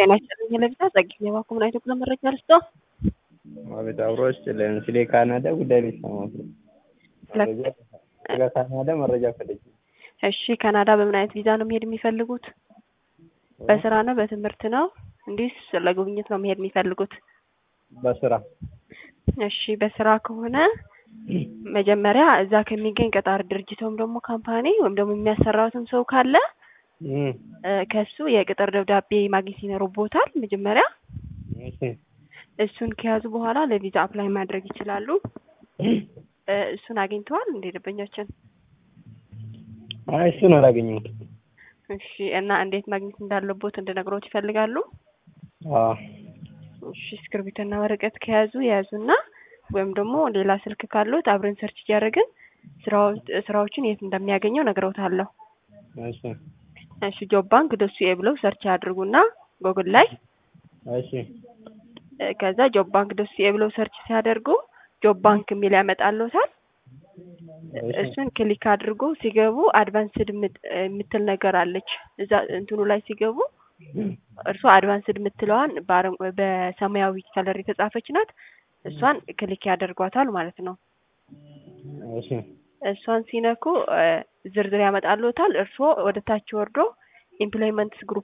ጤና ይስጥልኝ ለቪዛ ጸግኝ የባኩ ምን አይነት ጉዞ መረጃ ልስጦ? አቤት አብሮች ስለ ካናዳ ጉዳይ ነው የሰማሁት። ስለ ካናዳ መረጃ ፈልጌ። እሺ ካናዳ በምን አይነት ቪዛ ነው መሄድ የሚፈልጉት? በስራ ነው በትምህርት ነው እንዲህ ለጉብኝት ነው መሄድ የሚፈልጉት? በስራ እሺ በስራ ከሆነ መጀመሪያ እዛ ከሚገኝ ቀጣሪ ድርጅት ወይም ደግሞ ካምፓኒ ወይም ደግሞ የሚያሰራውትን ሰው ካለ ከሱ የቅጥር ደብዳቤ ማግኘት ይኖርቦታል። መጀመሪያ እሱን ከያዙ በኋላ ለቪዛ አፕላይ ማድረግ ይችላሉ። እሱን አግኝተዋል እንደ ደንበኛችን? አይ እሱን አላገኘሁትም። እሺ እና እንዴት ማግኘት እንዳለቦት እንድነግሮት ይፈልጋሉ? አዎ እሺ እስክርቢቶና ወረቀት ከያዙ የያዙና ወይም ደግሞ ሌላ ስልክ ካሉት አብረን ሰርች እያደረግን ስራዎችን የት እንደሚያገኘው ነግረውታለሁ። እሺ እሺ ጆብ ባንክ ደሱ ብለው ሰርች ያድርጉና ጎግል ላይ እሺ ከዛ ጆብ ባንክ ደሱ ብለው ሰርች ሲያደርጉ ጆብ ባንክ የሚል ያመጣልዎታል። እሱን ክሊክ አድርጎ ሲገቡ አድቫንስድ የምትል ነገር አለች። እዛ እንትኑ ላይ ሲገቡ እርሱ አድቫንስድ የምትለዋን በሰማያዊ ከለር የተጻፈች ናት። እሷን ክሊክ ያደርጓታል ማለት ነው። እሺ እሷን ሲነኩ ዝርዝር ያመጣልዎታል። እርስዎ ወደ ታች ወርዶ ኢምፕሎይመንትስ ግሩፕ